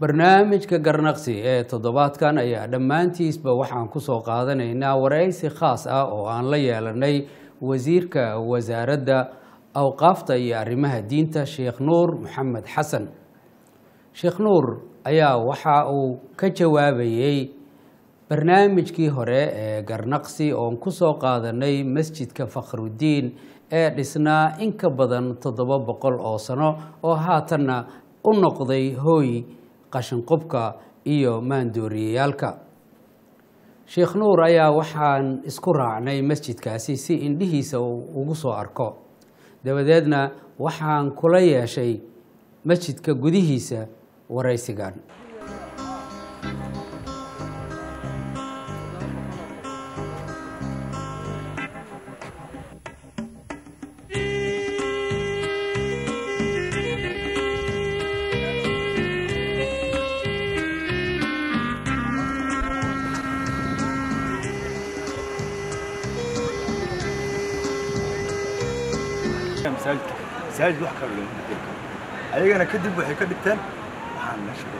barnaamijka garnaqsi ee toddobaadkan ayaa dhammaantiisba waxaan kusoo qaadanaynaa waraysi khaas ah oo aan la yeelanay wasiirka wasaaradda awqaafta iyo arrimaha diinta sheekh nuur maxamed xasan sheekh nuur ayaa waxa uu ka jawaabayey barnaamijkii hore ee garnaqsi oon kusoo qaadanay masjidka fakhrudiin ee dhisnaa in ka badan toddoba boqol oo sano oo haatanna u noqday hooy qashinqubka iyo maandooriyayaalka sheekh nuur ayaa waxaan isku raacnay masjidkaasi si indhihiisa uu ugu soo arko dabadeedna waxaan kula yeeshay masjidka gudihiisa waraysigan masaajid wax kale looma dhigi karo ayagana kadib waxay ka dhigteen waxaan la shaqay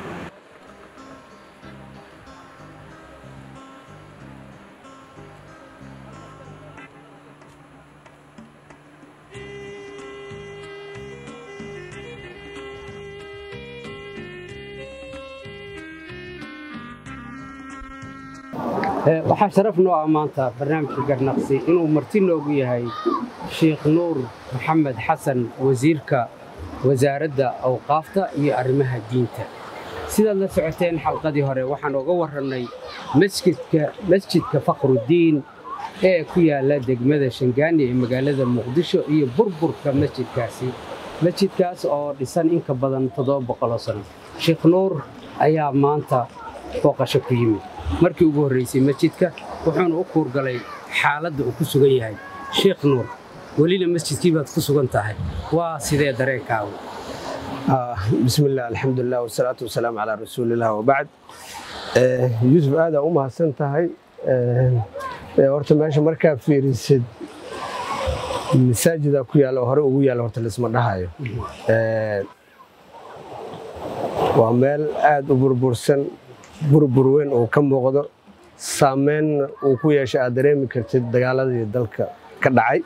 waxaa sharaf noo ah maanta barnaamijka garnaqsi inuu marti noogu yahay sheekh nuur maxamed xasan wasiirka wasaaradda awqaafta iyo arrimaha diinta sidaad la socoteen xalqadii hore waxaan oga warrannay masjidka masjidka fakhrudiin ee ku yaalla degmada shangaani ee magaalada muqdisho iyo burburka masjidkaasi masjidkaas oo dhisan in ka badan toddoba boqoloo sano sheekh nuur ayaa maanta booqasho ku yimid markii ugu horraysay masjidka wuxuuna u kuurgalay xaaladda uu ku sugan yahay sheekh nuur welina masjidkii baad ku sugan tahay waa sidee dareenkaagu bismi illah alxamdulilah wasalaatu wasalaamu calaa rasuulilah wabacd yuusuf aadaa u mahadsan tahay horta meesha markaa fiirisid masaajida ku yaalla oo hore ugu yaalla horta laisma dhahayo waa meel aad u burbursan burbur weyn uu ka muuqdo saameynna uu ku yeeshay aad dareemi kartid dagaaladii dalka ka dhacay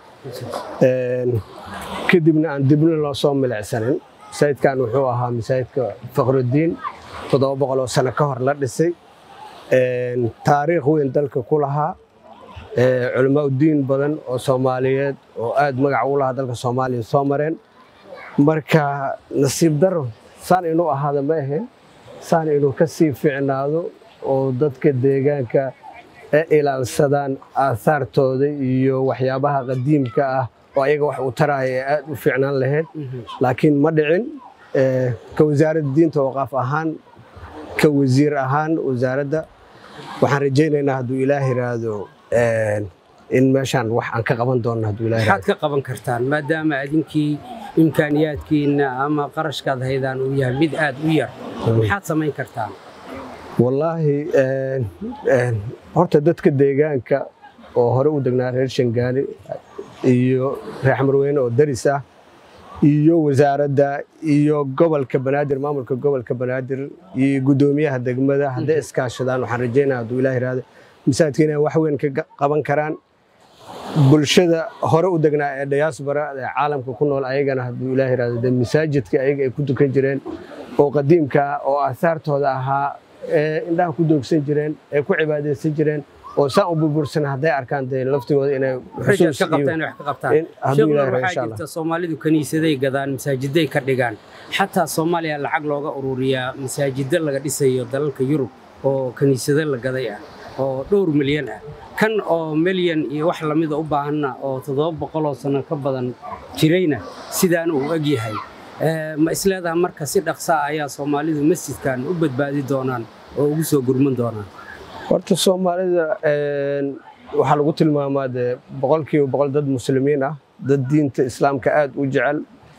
kadibna aan dibna loo soo milicsanin masaajidkan wuxuu ahaa masaajidka fakhrudiin toddoba boqol oo sano ka hor la dhisay taariikh weyn dalka ku lahaa culamaa udiin badan oo soomaaliyeed oo aad magac u lahaa dalka soomaaliya soo mareen marka nasiib daro saan inuu ahaada ma ahayn saan inuu ka sii fiicnaado oo dadka deegaanka e ilaalsadaan aahaartooda iyo waxyaabaha qadiimka ah oo ayaga wax uu taraaya ee aad u fiicnaan lahayd laakiin ma dhicin ka wasaaradda diinta waqaaf ahaan ka wasiir ahaan wasaaradda waxaan rajaynaynaa hadduu ilaah yiraahdo in meeshaan wax aan ka qaban doonno hadduu ilaah maxaad ka qaban kartaan maadaama adinkii imkaaniyaadkiinna ama qarashkaad haydaan uu yahay mid aad u yar maxaad samayn kartaan wallaahi horta dadka deegaanka oo hore u degnaa reer shangaani iyo reer xamarweyne oo daris ah iyo wasaaradda iyo gobolka banaadir maamulka gobolka banaadir iyo guddoomiyaha degmada hadday iskaashadaan waxaan rajaynaa hadduu ilaah yiraahdo masaajidka inay wax weyn ka qaban karaan bulshada hore u degnaa ee diaspora ee caalamka ku nool ayagana hadduu ilaah yiraahdo dee masaajidka ayaga ay ku dukan jireen oo qadiimka ah oo aahaartooda ahaa ee indhaha ku doogsan jireen ee ku cibaadaysan jireen oo saan u burbursan hadday arkaan dee laftigooda inay xusuus ka qabtaan wax ka qabtaan sheekh nuur waxaa jirta soomaalidu kaniisaday gadaan masaajiday ka dhigaan xataa soomaaliya lacag looga ururiyaa masaajidda laga dhisayo dalalka yurub oo kaniisado la gaday ah oo dhowr milyan ah kan oo milyan iyo wax lamida u baahanna oo toddoba boqoloo sano ka badan jirayna sidaan uu eg yahay ma isleedaha marka si dhaqsaa ayaa soomaalidu masjidkan u badbaadi doonaan oo ugu soo gurman doonaan horta soomaalida waxaa lagu tilmaamaa dee boqolkiiba boqol dad muslimiin ah dad diinta islaamka aad u jecel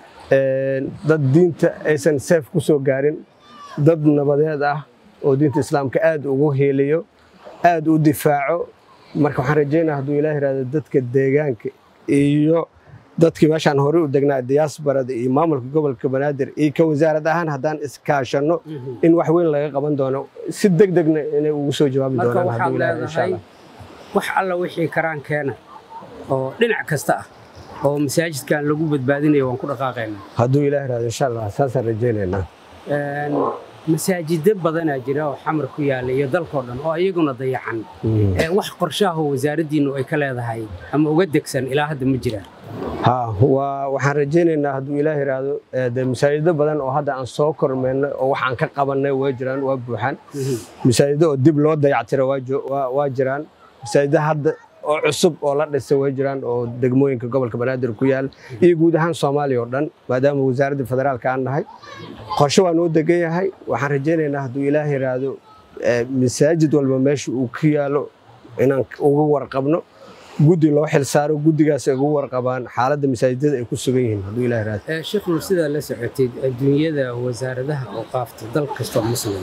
dad diinta aysan seef ku soo gaarin dad nabadeed ah oo diinta islaamka aad ugu heeliyo aad u difaaco marka waxaan rajaynaa hadduu ilaah yihahdo dadka deegaanka iyo dadkii meeshaan hore u degnaa diyaasbarada iyo maamulka gobolka banaadir iyo ka wasaarad ahaan haddaan iskaashanno in wax weyn laga qaban doono si deg degna inay ugu soo jawaabi marka doonaan waxaad hadduu ilaahay insha leedahay allah wax alla wixii karaan keena oo dhinac kasta ah oo masaajidkan lagu badbaadinayo waan ku dhaqaaqaynaa hadduu ilaahay raado insha allah saasaan rajaynaynaa Een, masaajido badanaa jira oo xamar ku yaala iyo dalkoo dhan oo iyaguna dayacan Ee, wax qorshaahoo wasaaraddiinnu ay ka leedahay ama uga degsan ilaa hadda ma jiraan ha waa waxaan rajaynaynaa hadduu ilaahay raado dee masaajido badan oo hadda aan soo kormeennay oo wax aan ka qabannay waa jiraan waa buuxaan masaajido oo dib loo dayactiro waa jo- waa- waa jiraan masaajido hadda oo cusub oo la dhisay way jiraan oo degmooyinka gobolka banaadir ku yaal iyo guud ahaan soomaaliya oo dhan maadaama wasaaradda federaalka aan nahay qorshe waa noo degan yahay waxaan rajaynaynaa hadduu ilaahay raado eh, masaajid walba meesha uu ku yaalo inaan uga warqabno guddi loo xilsaaro guddigaas ay ugu warqabaan xaaladda masaajidada ay ku sugan yihiin hadduu ilaahay raado Ee, sheekh nur sidaa la socotid adduunyada wasaaradaha oo qaafta dal kastoo muslim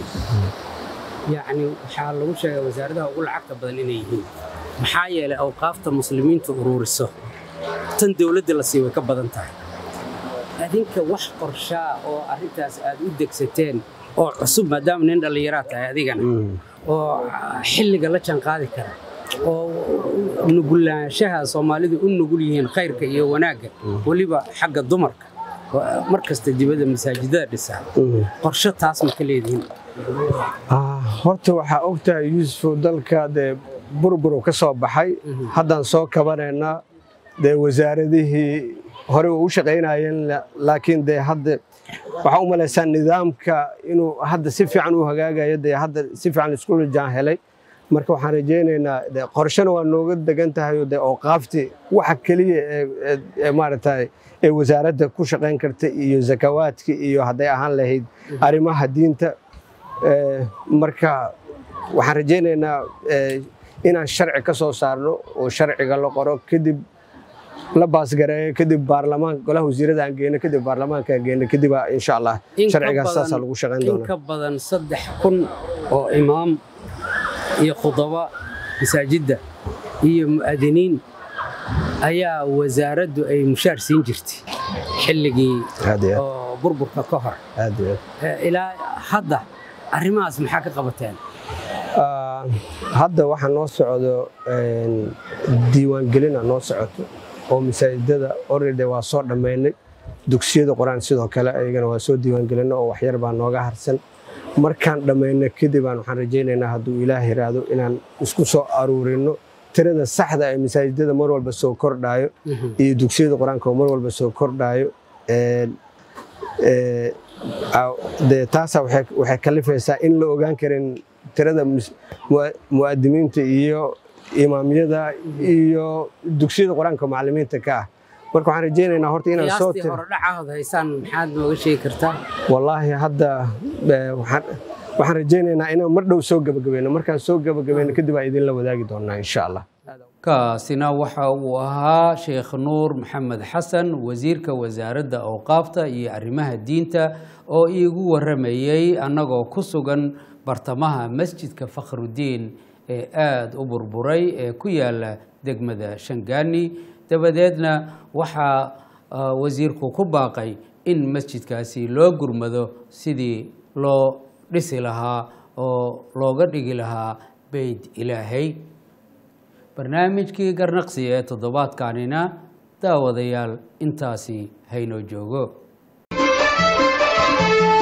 yacni waxaa lagu sheegaa wasaaradaha ugu lacagta badan inay yihiin maxaa yeelay awqaafta muslimiintu ururiso tan dowladda la sii way ka badan tahay adinka wax qorshaa oo arrintaas aad u degsateen oo cusub maadaama nin dhallinyaraa tahay adigana oo xilliga la jaanqaadi kara oo nugulaanshaha soomaalidu u nugul yihiin khayrka iyo wanaagga weliba xagga dumarka oo mar kasta dibadda masaajidada dhisaa qorshe taas ma ka leedihiin Ah, horta waxaa ogtahay yuusuf dalka dee burburu ka soo baxay haddaan soo kabanaynaa dee wasaaradihii hore u shaqaynayeen la- laakiin dee hadda waxaa u malaysaa nidaamka inuu hadda si fiican u hagaagayo dee hadda si fiican isku jaan helay marka waxaan rajaynaynaa dee qorshena waa nooga degan tahay oo dee ooqaafti waxa keliya ee- ee- ee maaragtay ee wasaaradda ku shaqayn karta iyo zakawaadka iyo hadday ahaan lahayd arrimaha diinta Ee, marka waxaan rajaynaynaa ee, inaan sharci ka soo saarno oo sharciga la qoro kadib la baasgareeyo kadib baarlamaan golaha wasiirada aan geyno kadib baarlamaanka aan geyno kadib aa insha allah In ka sharcigaas badan- saasaa lagu shaqayn in doonaa ka badan saddex kun oo imaam iyo khudaba masaajidda iyo mu'adiniin ayaa wasaaraddu ay mushaar siin jirtay xilligii aad iyo oo burburka ka hor aad aad iyo aad. Ee, ilaa hadda arrimahaas maxaa ka qabateen Ah, hadda waxaa noo socdo een, diiwaangelina noo socoto oo masaajidada already waa soo dhammaynay dugsiyada qur-aan sidoo kale ayagana waa soo diiwaangelina oo waxyar baa nooga harsan markaan dhammayno kadib aan waxaan rajaynaynaa hadduu ilaah yiraahdo inaan isku soo aruurino tirada saxda ee masaajidada mar walba soo kordhayo iyo dugsiyada qur-aanka oo mar walba soo kordhayo Een, ee, aa- dee taasaa waxay waxay kalifaysaa in la ogaan karin tirada mus- mua- mu'adimiinta iyo imaamyada iyo dugsiyada qur-aanka macallimiinta ka ah marka waxaan rajaynaynaa horta inaan soo qiyaastii tiro hore dhacahood haysaan maxaad nooga sheegi kartaa wallaahi hadda eh, waxaan waxaan rajaynaynaa inaan mar dhow soo gabagabayno markaan soo gabagabayno kadib aan idinla wadaagi doonaa insha allah kaasina waxa uu ahaa sheekh nuur maxamed xasan wasiirka wasaaradda awqaafta iyo arrimaha diinta oo iigu waramayey annagoo ku sugan bartamaha masjidka fakhrudiin ee aada u burburay ee ku yaala degmada shangaani dabadeedna waxaa ah, wasiirku ku baaqay in masjidkaasi loo gurmado sidii loo dhisi lahaa oo looga dhigi lahaa beyt ilaahay barnaamijkii garnaqsi ee toddobaadkanina daawadayaal intaasi haynoo joogo